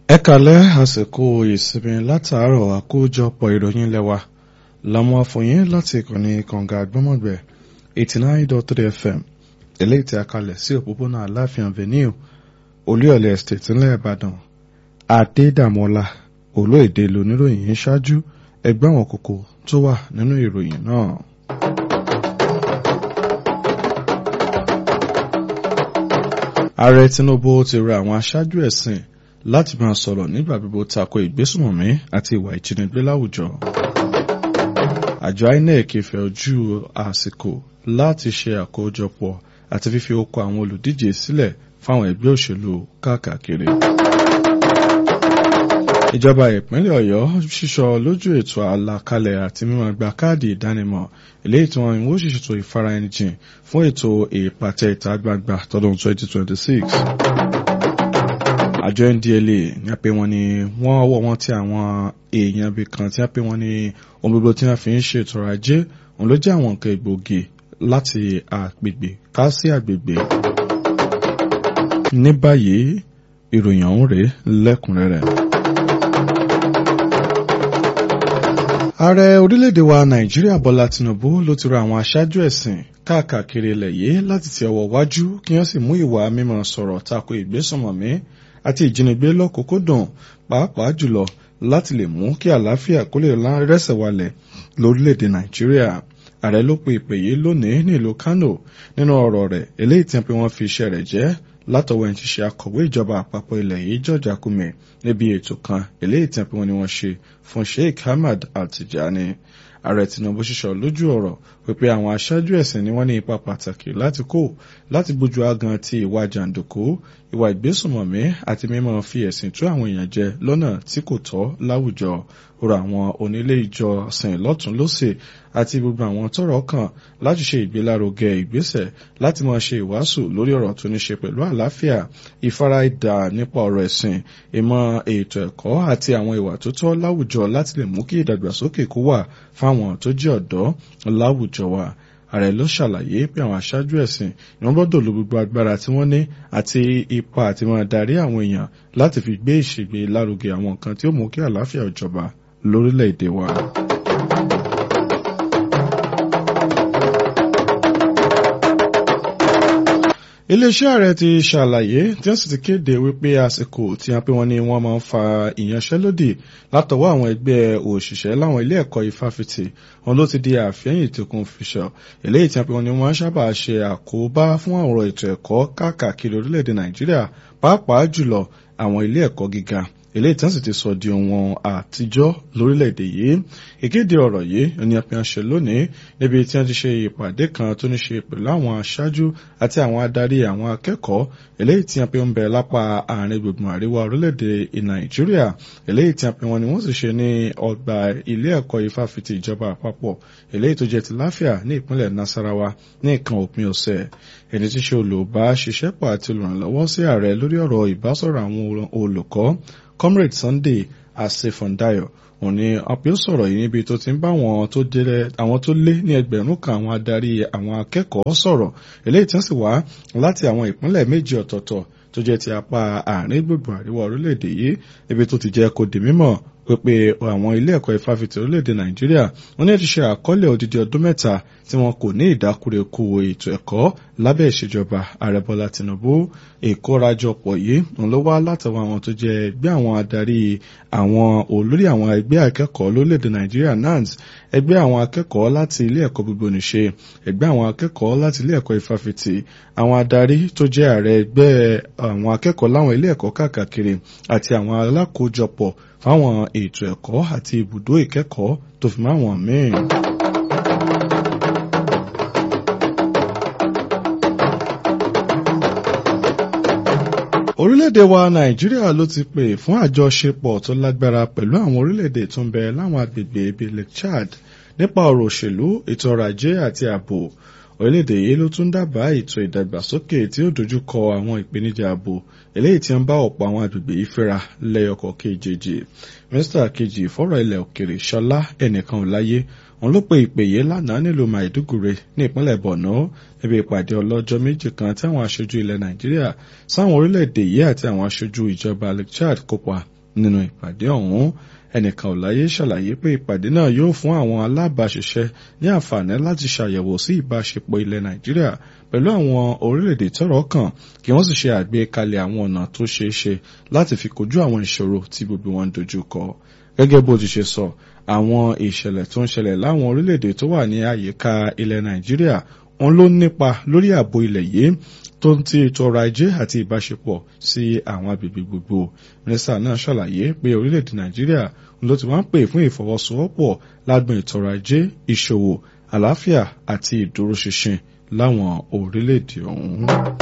ẹ kàlẹ́ àsìkò ìsinmi látàárọ̀ àkójọpọ̀ ìròyìn lẹ́wà làwọn afọyín láti ìkànnì kànga àgbọ́mọ̀gbẹ̀ eighty nine dot three fm eléyìí tí a kalẹ̀ sí òpópónà aláàfin avenue olúyọ̀lẹ̀ estate ńlẹ̀ ìbàdàn adédàmọ́lá olóèdè lóníròyìn ń ṣáájú ẹgbẹ́ àwọn kókó tó wà nínú ìròyìn náà. ààrẹ tinubu ti rọ àwọn aṣáájú ẹ̀sìn láti máa sọ̀rọ̀ nígbà gbogbo tako ìgbésùnmọ̀mí àti ìwà ìjínigbé láwùjọ. àjọ inec fẹ́ ojú àsìkò láti ṣe àkójọpọ̀ àti fífi okọ̀ àwọn olùdíje sílẹ̀ fáwọn ẹgbẹ́ òṣèlú káàkiri. ìjọba ìpínlẹ̀ ọ̀yọ́ ṣíṣọ lójú ètò àlàkalẹ̀ àti mímọ́ gba káàdì ìdánimọ̀ eléyìí tí wọ́n ń wó ṣètò ìfaraẹnijìn fún ètò ìpàtẹ ìta gbangba tọdún 2026 àjọ ndla ní apẹ wọn ni wọn ọwọ́ wọn tí àwọn èèyàn ibì kan tí apẹ wọn ni ohun gbogbo tí wọn fi ń ṣètò ọrọ̀ ajé òun ló jẹ́ àwọn nǹkan egbòogi láti àgbègbè ká sí àgbègbè. ní báyìí ìròyìn ọ̀hún rèé lẹ́kùnrẹ́rẹ́. ààrẹ orílẹ̀-èdè wa nàìjíríà bọ́lá tinubu ló ti rọ àwọn aṣáájú ẹ̀sìn káàkiri ilẹ̀ yìí láti ti ọwọ́ wájú kí wọ́n sì mú ìwà mímọ́ sọ̀rọ̀ tako ìgbésùnmọ̀mí àti ìjínigbé lọ́kùnkúndùn pàápàá jùlọ láti lè mú kí àlàáfíà kó lè rẹ́sẹ̀ walẹ̀ lórílẹ̀‐èdè nàìjíríà ààrẹ ló pe ìpè yìí lónìí nílùú kánò nínú ọ̀rọ̀ rẹ̀ eléyìí tí wọ́n fi iṣẹ́ rẹ̀ jẹ́ látọwọ́ ẹni tí ṣe akọ̀wé ìjọba àpapọ̀ ilẹ̀ yìí george akume níbi ètò kan eléyìí tí wọ́n ní wọ́n ṣe fún sheikh ahmad altijani ààrẹ tinubu ṣiṣọ lójú ọ̀rọ̀ pípé àwọn aṣáájú ẹ̀sìn ni wọ́n ní ipa pàtàkì láti kó láti gbójú agan ti ìwà jàǹdùkú ìwà ìgbésùnmọ̀mí àti mímọ́ fi ẹ̀sìn tú àwọn èèyàn jẹ lọ́nà tí kò tọ́ láwùjọ rọ àwọn onílé ìjọsìn lọ́tún lọ́sẹ̀ àti gbogbo àwọn tọ́rọ̀ kàn láti ṣe ìgbélárugẹ ìgbésẹ̀ láti máa ṣe ìwàásù lórí ọ̀rọ̀ tó ní ṣe pẹ̀lú àlàáfíà ìfaradà nípa ọ̀rọ̀ ẹ̀sìn ìmọ̀ ètò ẹ̀kọ́ àti àwọn ìwà tó tọ́ láwùjọ láti lè mú kí ìdàgbàsókè kó wà fáwọn tó jẹ́ ọ̀dọ́ láwùjọ wa ààrẹ ló ṣàlàyé pé àwọn aṣáájú ẹ̀sìn ni wọ́n gbọ́dọ̀ lo gbogbo agbára tí wọ́n ní àti ipa àti máa darí àwọn èèyàn láti fi gbé ìṣègbè lárugẹ àwọn nǹkan tí ó mú kí àlàáfíà ìjọba lórílẹ̀‐èdè wa. iléeṣẹ́ ààrẹ ti ṣàlàyé tí wọ́n sì ti kéde wípé àsìkò tí wọ́n pé wọ́n ní wọ́n máa ń fa ìyanṣẹ́lódì látọwọ́ àwọn ẹgbẹ́ òṣìṣẹ́ láwọn ilé ẹ̀kọ́ ìfáfitì wọn ló ti di àfẹ́yìn tìkun fìṣọ̀ eléyìí tí wọ́n pé wọ́n ní wọ́n sábà ṣe àkóbá fún ọ̀rọ̀ ètò ẹ̀kọ́ káàkiri orílẹ̀-èdè nàìjíríà pàápàá jùlọ àwọn ilé ẹ̀kọ́ gíga eléyìí tí wọ́n sì ti sọ di ohun àtijọ́ lórílẹ̀‐èdè yìí ìkéde ọ̀rọ̀ yìí ni a fi hàn ṣe lónìí níbi tí wọ́n ti ṣe ìpàdé kan tó ní ṣe pẹ̀lú àwọn aṣáájú àti àwọn adarí àwọn akẹ́kọ̀ọ́ eléyìí tí wọ́n pe ń bẹ lápá àárín gbùngbùn àríwá orílẹ̀‐èdè nàìjíríà eléyìí tí wọ́n pe wọn ni wọ́n sì ṣe ní ọgbà ilé ẹ̀kọ́ ìfáfitì ìjọba àpapọ̀ eléyìí tó jẹ́ ti láfíà ní ìpínlẹ̀ nasarawa ní nǹkan òpin ọ̀sẹ̀ ẹni tí ṣe olùbáṣiṣẹ́pọ̀ àti olùrànlọ́wọ́ sí ààrẹ lórí ọ̀rọ̀ ìbásọ̀rọ̀ àwọn olùkọ́ comrade sunday asefondayo òun ni apio sọ̀rọ̀ yìí níbi tó ti ń bá àwọn tó lé ní ẹgbẹ̀rún kan àwọn adarí àwọn akẹ́kọ̀ọ́ sọ̀rọ̀ eléyìí tí wọ́n sì wá láti àwọn ìpínlẹ̀ méjì ọ̀tọ̀ọ̀tọ̀ tó jẹ́ ti apá àárín gbùngbùn àríwá orílẹ̀-èdè yìí ibi tó ti jẹ́ kó di mímọ̀ pé àwọn ilé ẹ̀kọ́ ìfáfitì orílẹ̀-èdè nàìjíríà wọ́n ní ti ṣe àkọọ́lẹ̀ odidi ọdún mẹ́ta tí wọn kò ní ìdákúrekú ètò ẹ̀kọ́ lábẹ́ ìṣèjọba ààrẹ bọ́lá tinubu ìkórajọpọ̀ yìí òun ló wá látọwọ́ àwọn tó jẹ́ ẹgbẹ́ àwọn adarí àwọn olórí àwọn ẹgbẹ́ akẹ́kọ̀ọ́ lórílẹ̀-èdè nàìjíríà nans ẹgbẹ́ àwọn akẹ́kọ̀ọ́ láti ilé ẹ̀kọ́ gbogbo nìṣe ẹgbẹ́ àwọn akẹ́kọ̀ọ́ láti ilé ẹ̀kọ́ ìfáfitì àwọn adarí tó jẹ́ ààrẹ ẹgbẹ́ àwọn akẹ́kọ̀ọ́ láwọn ilé ẹ̀kọ́ káàkiri àti àwọn alákòójọpọ̀ fáwọn ètò ẹ̀kọ́ àti ibùdó ìkẹ́kọ̀ọ́ tó fi máwọn míì. orílẹ̀-èdè wa nàìjíríà ló ti pè fún àjọṣepọ̀ tó lágbára pẹ̀lú àwọn orílẹ̀-èdè tó ń bẹ láwọn agbègbè bíi lake chad nípa ọ̀rọ̀ òṣèlú ètò ọrọ̀ ajé àti ààbò orílẹ̀-èdè yìí ló tún dábàá ètò ìdàgbàsókè tí ó dojú kọ àwọn ìpèníjà ààbò eléyìí tí ń bá ọ̀pọ̀ àwọn agbègbè yìí fẹ́ra lẹ́yọkọ̀ kejì mínísítà kejì fọ́rọ̀ ilẹ̀ òkèrè ṣọlá ẹnìkan ò láyé òun ló pe ìpè yìí lánàá nílùú maiduguri ní ìpínlẹ̀ borno níbi ìpàdé ọlọ́jọ́ méjì kan tí àwọn aṣojú ilẹ̀ nàìjíríà sáwọn orílẹ̀-èdè yìí àti àwọn aṣojú ìjọba lake chad kópa nínú ìpàdé ọ̀hún ẹnìkan ọ̀láyé ṣàlàyé pé ìpàdé náà yóò fún àwọn alábàáṣiṣẹ́ ní àǹfààní láti ṣàyẹ̀wò sí ìbáṣepọ̀ ilẹ̀ nàìjíríà pẹ̀lú àwọn orílẹ̀-èdè tọ́rọ̀ kàn kí wọ́n sì ṣe àgbékalẹ̀ àwọn ọ̀nà tó ṣeé ṣe láti fi kojú àwọn ìṣòro tí gbogbo wọn dojú kọ gẹ́gẹ́ bó ti ṣe sọ àwọn ìṣẹ̀lẹ̀ tó ń ṣẹlẹ̀ láwọn orílẹ̀-èdè tó wà ní àyíká ilẹ̀ nàìjíríà wọn ló nípa lórí ààbò ilẹ̀ yìí tó ń ti ètò ọrọ̀ ajé àti ìbáṣepọ̀ sí àwọn agbègbè gbogbo mínísítà náà ṣàlàyé pé orílẹ̀-èdè nàìjíríà ló ti wá ń pè fún ìfọwọ́sowọ́pọ̀ lágbọn ètò ọrọ̀ ajé ìṣòwò àlàáfíà àti ìdúróṣinṣin láwọn orílẹ̀-èdè ọ̀hún.